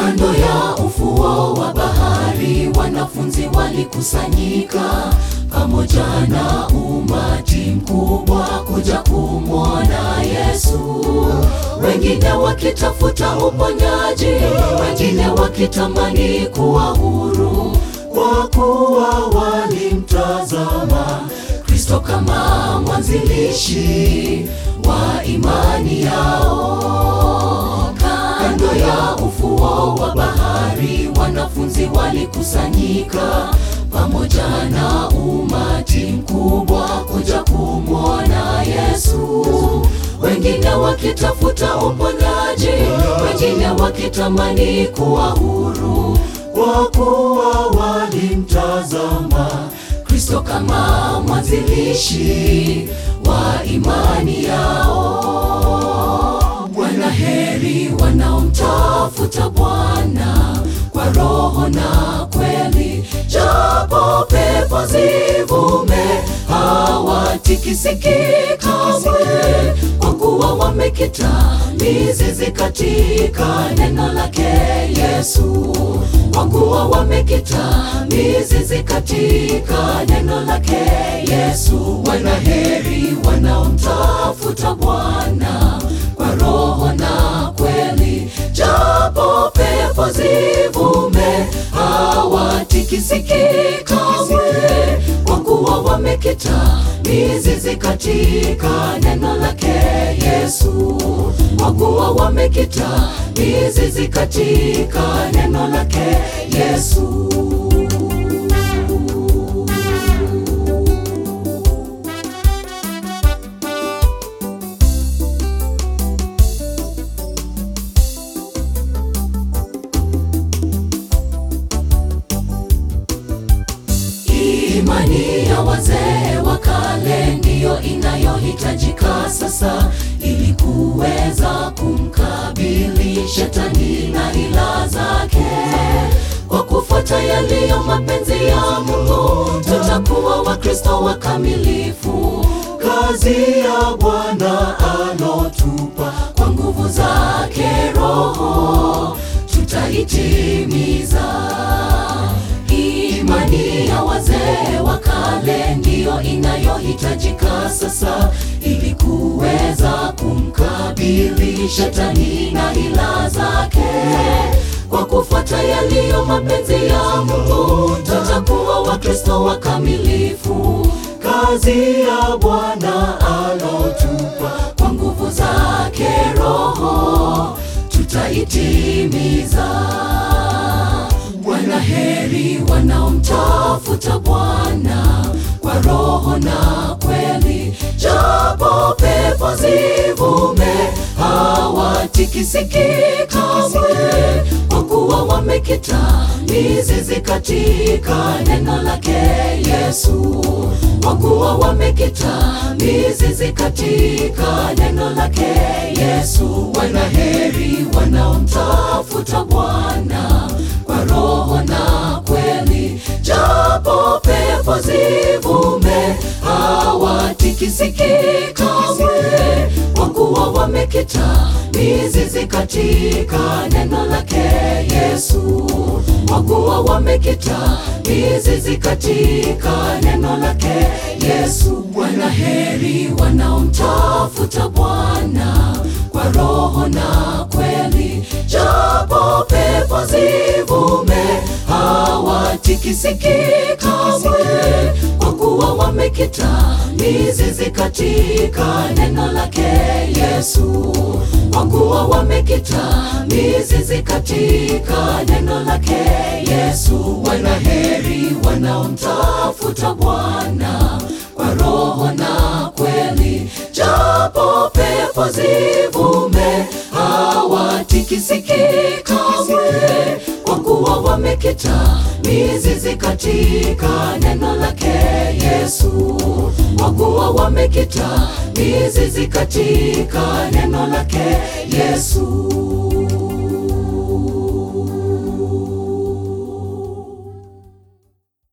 Kando ya ufuo wa bahari, wanafunzi walikusanyika pamoja na umati mkubwa kuja kumwona Yesu, wengine wakitafuta uponyaji, wengine wakitamani kuwa huru, kwa kuwa walimtazama Kristo kama mwanzilishi wa imani yao. Kando ya ufuo wa bahari, wanafunzi walikusanyika pamoja na umati mkubwa kuja kumwona Yesu, wengine wakitafuta uponyaji, wengine wakitamani kuwa huru, kwa kuwa walimtazama Kristo kama mwanzilishi wa imani yao. Wanaheri wanaomtafuta Bwana kwa roho na kweli, japo pepo zivume hawatikisiki kamwe, kwa kuwa wamekita mizizi katika neno lake Yesu, kwa kuwa wamekita mizizi katika neno lake Yesu. Wanaheri wanaomtafuta Bwana kwa roho na kweli, japo pepo zivume hawatikisiki kamwe, kwa kuwa wamekita mizizi katika neno lake Yesu, kwa kuwa wamekita mizizi katika neno lake Yesu. Imani ya wazee wa kale ndiyo inayohitajika sasa ili kuweza kumkabili shetani na ila zake. Kwa kufuata yaliyo mapenzi ya Mungu, tutakuwa Wakristo wakamilifu. Kazi ya Bwana alotupa kwa nguvu zake Roho tutaitimiza. Imani ya wazee wa kale ndiyo inayohitajika sasa ili kuweza kumkabili shetani na ila zake. Kwa kufuata yaliyo mapenzi ya Mungu, tutakuwa Wakristo wakamilifu. Kazi ya Bwana alotupa kwa nguvu zake Roho tutaitimiza. Wanaheri wanaomtafuta Bwana kwa roho na kweli, japo pepo zivume hawatikisiki kamwe, kwa kuwa wamekita mizizi katika neno lake Yesu, kwa kuwa wamekita mizizi katika neno lake Yesu. Wanaheri wanaomtafuta Bwana kwa roho na kweli, japo pepo zivume hawatikisiki kamwe, kwa kuwa wamekita mizizi katika neno lake Yesu, kwa kuwa wamekita mizizi katika neno lake Yesu. Wanaheri wanaomtafuta Bwana kwa roho na kweli, japo pepo zivume hawatikisiki kamwe, kwa kuwa wamekita mizizi katika neno lake Yesu, kwa kuwa wamekita mizizi katika neno lake Yesu. Wanaheri wanaomtafuta Bwana kwa roho na kweli, japo pepo zivume hawatikisiki kamwe, kwa kuwa wamekita mizizi katika neno lake Yesu, kwa kuwa wamekita mizizi katika neno lake Yesu.